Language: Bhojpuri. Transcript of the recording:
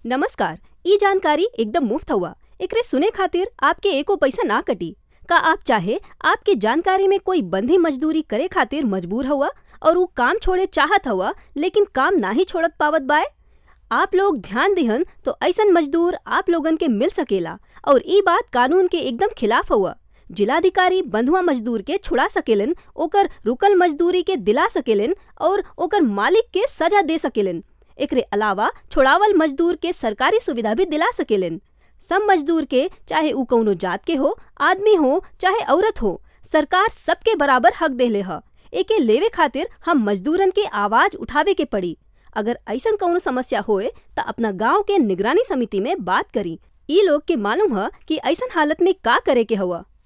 नमस्कार ई जानकारी एकदम मुफ्त हउवा एकरे सुने खातिर आपके एको पैसा ना कटी का आप चाहे आपके जानकारी में कोई बंधी मजदूरी करे खातिर मजबूर हउवा और ऊ काम छोड़े चाहत हउवा लेकिन काम नाही छोड़त पावत बाय? आप लोग ध्यान दिहन तो अइसन मजदूर आप लोगन के मिल सकेला और ई बात कानून के एकदम खिलाफ हउवा। जिलाधिकारी बंधुआ मजदूर के छुड़ा सकेलन ओकर रुकल मजदूरी के दिला सकेलन और ओकर मालिक के सजा दे सकेलन। एकरे अलावा छोड़ावल मजदूर के सरकारी सुविधा भी दिला सकेलन। सब मजदूर के चाहे ऊ कउनो जात के हो, आदमी हो चाहे औरत हो, सरकार सबके बराबर हक देले ह। एके लेवे खातिर हम मजदूरन के आवाज उठावे के पड़ी। अगर अइसन कउनो समस्या होए त अपना गाँव के निगरानी समिति में बात करी। ई लोग के मालूम ह कि अइसन हालत में का करे के हउवा।